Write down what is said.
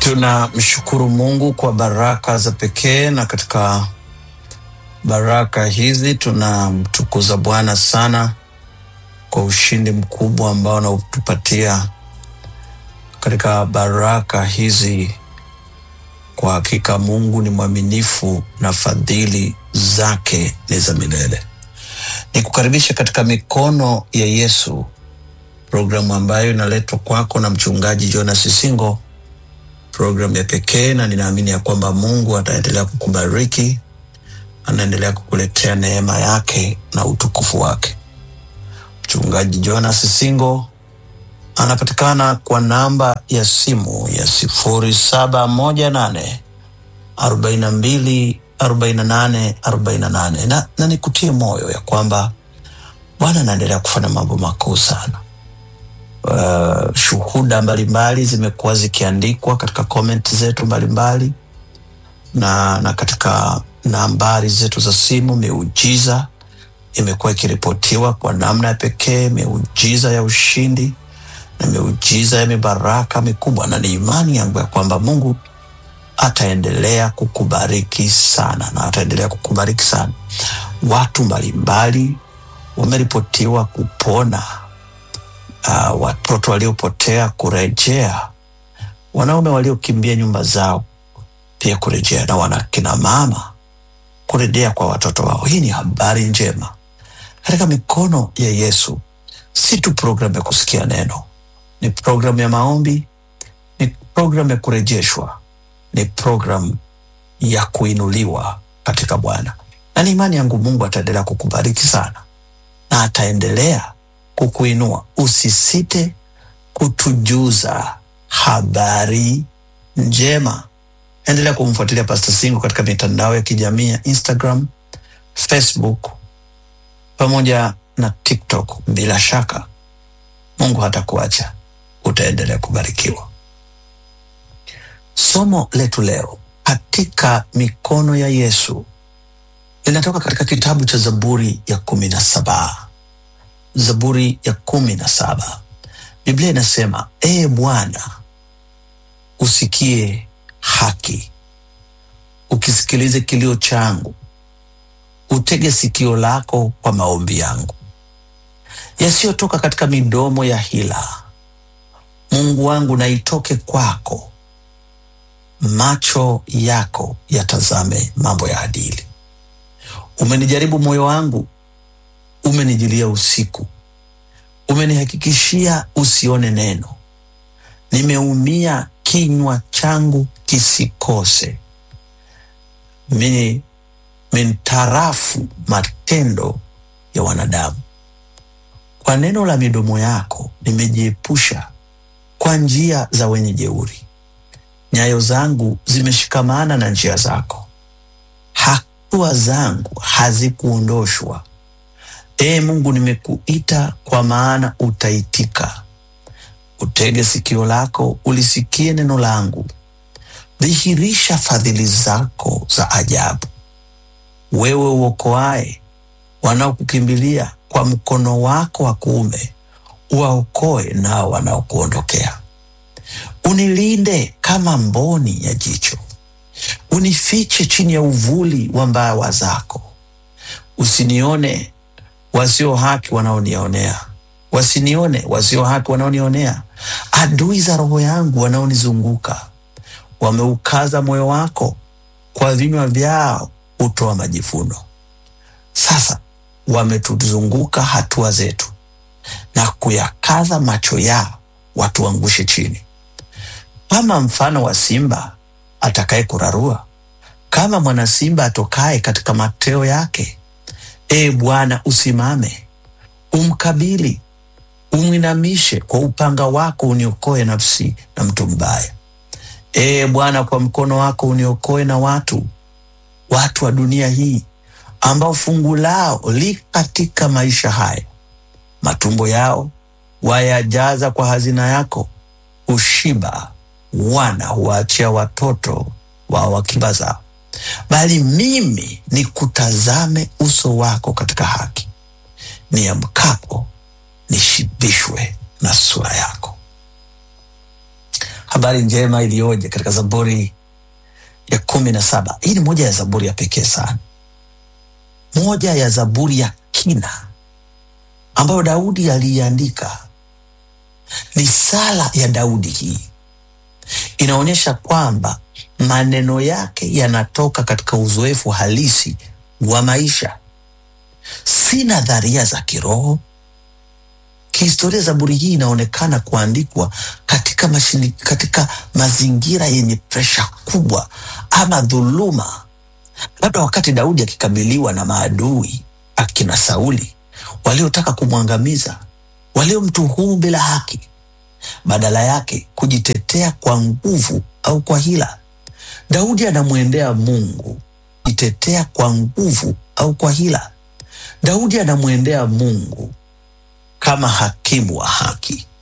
Tunamshukuru Mungu kwa baraka za pekee, na katika baraka hizi tunamtukuza Bwana sana kwa ushindi mkubwa ambao anautupatia katika baraka hizi. Kwa hakika Mungu ni mwaminifu na fadhili zake ni za milele. Ni kukaribisha katika mikono ya Yesu, programu ambayo inaletwa kwako na mchungaji Jonas Singo, programu ya pekee, na ninaamini ya kwamba Mungu ataendelea kukubariki, anaendelea kukuletea neema yake na utukufu wake. Mchungaji Jonas Singo anapatikana kwa namba ya simu ya sifuri saba moja nane arobaini na mbili arobaini na nane arobaini na nane na, na nikutie moyo ya kwamba Bwana anaendelea kufanya mambo makuu sana. Uh, shuhuda mbalimbali zimekuwa zikiandikwa katika comment zetu mbalimbali na, na katika nambari zetu za simu. Miujiza imekuwa ikiripotiwa kwa namna ya pekee, miujiza ya ushindi na miujiza ya mibaraka mikubwa, na ni imani yangu ya kwamba Mungu ataendelea kukubariki sana na ataendelea kukubariki sana. Watu mbalimbali wameripotiwa kupona, uh, watoto waliopotea kurejea, wanaume waliokimbia nyumba zao pia kurejea, na wanakina mama kurejea kwa watoto wao. Hii ni habari njema katika mikono ya Yesu. Si tu programu ya kusikia neno, ni programu ya maombi, ni programu ya kurejeshwa, ni programu ya kuinuliwa katika Bwana, na ni imani yangu Mungu ataendelea kukubariki sana na ataendelea kukuinua. Usisite kutujuza habari njema. Endelea kumfuatilia Pastor Singo katika mitandao ya kijamii ya Instagram, Facebook pamoja na TikTok. Bila shaka Mungu hatakuacha, utaendelea kubarikiwa. Somo letu leo katika mikono ya Yesu linatoka katika kitabu cha Zaburi ya kumi na saba. Zaburi ya kumi na saba, Biblia inasema ee Bwana, usikie haki, ukisikilize kilio changu, utege sikio lako kwa maombi yangu yasiyotoka katika midomo ya hila. Mungu wangu, na itoke kwako, macho yako yatazame mambo ya adili. Umenijaribu moyo wangu, umenijilia usiku, umenihakikishia usione neno. Nimeumia, kinywa changu kisikose. Mimi mintarafu matendo ya wanadamu. Kwa neno la midomo yako nimejiepusha kwa njia za wenye jeuri. Nyayo zangu zimeshikamana na njia zako, hatua zangu hazikuondoshwa. Ee Mungu, nimekuita kwa maana utaitika. Utege sikio lako ulisikie neno langu, dhihirisha fadhili zako za ajabu. Wewe uokoaye wanaokukimbilia kwa mkono wako wa kuume, uwaokoe nao wanaokuondokea. Unilinde kama mboni ya jicho, unifiche chini ya uvuli wa mbawa zako. Usinione wasio haki wanaonionea, wasinione wasio haki wanaonionea. Adui za roho yangu wanaonizunguka wameukaza moyo wako, kwa vinywa vyao hutoa majivuno. Sasa wametuzunguka hatua zetu na kuyakaza macho yao watuangushe chini. Kama mfano wa simba atakaye kurarua, kama mwana simba atokaye katika mateo yake. Ee Bwana, usimame, umkabili, umwinamishe kwa upanga wako, uniokoe nafsi na mtu mbaya. Ee Bwana, kwa mkono wako uniokoe na watu watu wa dunia hii ambao fungu lao li katika maisha haya, matumbo yao wayajaza kwa hazina yako, ushiba wana huwaachia watoto wao wakiba zao. Bali mimi nikutazame uso wako katika haki, niamkapo nishibishwe na sura yako. habari njema iliyoje katika Zaburi ya kumi na saba. Hii ni moja ya zaburi ya pekee sana, moja ya zaburi ya kina ambayo Daudi aliiandika. Ni sala ya Daudi. Hii inaonyesha kwamba maneno yake yanatoka katika uzoefu halisi wa maisha, si nadharia za kiroho. Kihistoria, zaburi hii inaonekana kuandikwa katika, mashini, katika mazingira yenye presha kubwa ama dhuluma, labda wakati Daudi akikabiliwa na maadui akina Sauli waliotaka kumwangamiza, waliomtuhumu bila haki, badala yake kujitetea kwa nguvu au kwa hila. Daudi anamwendea Mungu kujitetea kwa nguvu au kwa hila. Daudi anamwendea Mungu kama hakimu wa haki.